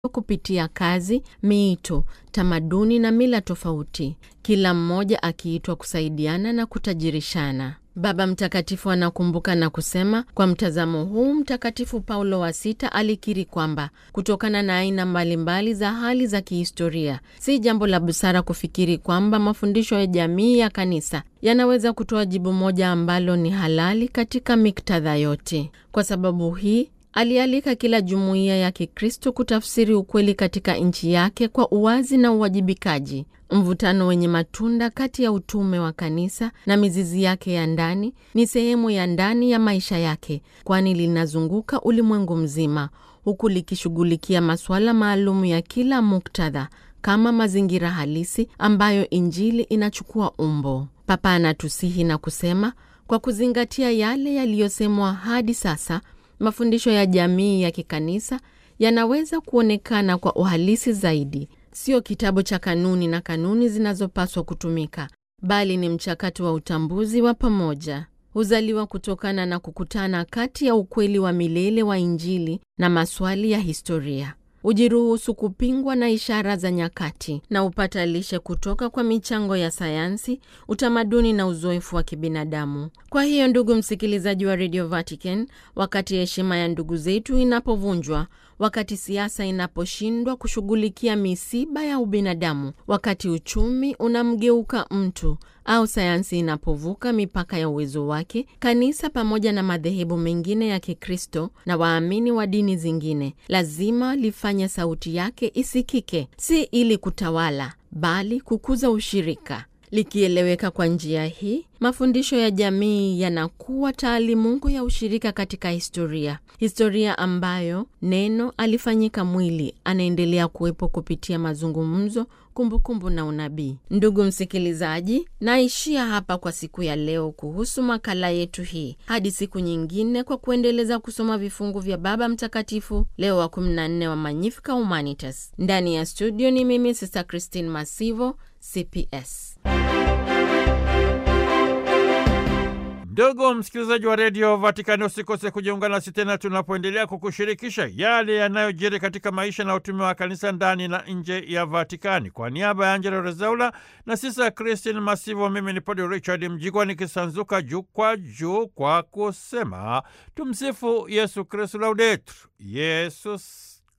kupitia kazi, miito, tamaduni na mila tofauti, kila mmoja akiitwa kusaidiana na kutajirishana. Baba Mtakatifu anakumbuka na kusema, kwa mtazamo huu Mtakatifu Paulo wa Sita alikiri kwamba kutokana na aina mbalimbali za hali za kihistoria, si jambo la busara kufikiri kwamba mafundisho ya jamii ya kanisa yanaweza kutoa jibu moja ambalo ni halali katika miktadha yote. Kwa sababu hii alialika kila jumuiya ya Kikristo kutafsiri ukweli katika nchi yake kwa uwazi na uwajibikaji. Mvutano wenye matunda kati ya utume wa kanisa na mizizi yake ya ndani ni sehemu ya ndani ya maisha yake, kwani linazunguka ulimwengu mzima, huku likishughulikia masuala maalum ya kila muktadha kama mazingira halisi ambayo Injili inachukua umbo. Papa anatusihi na kusema, kwa kuzingatia yale yaliyosemwa hadi sasa mafundisho ya jamii ya kikanisa yanaweza kuonekana kwa uhalisi zaidi. Sio kitabu cha kanuni na kanuni zinazopaswa kutumika, bali ni mchakato wa utambuzi wa pamoja. Huzaliwa kutokana na kukutana kati ya ukweli wa milele wa Injili na maswali ya historia. Hujiruhusu kupingwa na ishara za nyakati na hupata lishe kutoka kwa michango ya sayansi, utamaduni na uzoefu wa kibinadamu. Kwa hiyo, ndugu msikilizaji wa Radio Vatican, wakati heshima ya ndugu zetu inapovunjwa, wakati siasa inaposhindwa kushughulikia misiba ya ubinadamu, wakati uchumi unamgeuka mtu au sayansi inapovuka mipaka ya uwezo wake, kanisa pamoja na madhehebu mengine ya Kikristo na waamini wa dini zingine lazima lifanye sauti yake isikike, si ili kutawala, bali kukuza ushirika. Likieleweka kwa njia hii, mafundisho ya jamii yanakuwa taalimungu ya ushirika katika historia, historia ambayo neno alifanyika mwili, anaendelea kuwepo kupitia mazungumzo, kumbukumbu na unabii. Ndugu msikilizaji, naishia hapa kwa siku ya leo kuhusu makala yetu hii, hadi siku nyingine, kwa kuendeleza kusoma vifungu vya Baba Mtakatifu Leo wa 14 wa Magnificat Humanitas. Ndani ya studio ni mimi Sister Christine Masivo, CPS. Ndugu msikilizaji wa redio Vatikani, usikose kujiunga nasi tena tunapoendelea kukushirikisha yale yanayojiri katika maisha na utume wa kanisa ndani na nje ya Vatikani. Kwa niaba ya Angela Rezaula na sisa Christine Masivo, mimi ni Padre Richard Mjigwa nikisanzuka juu kwa juu kwa kusema tumsifu Yesu Kristu, laudetur Yesus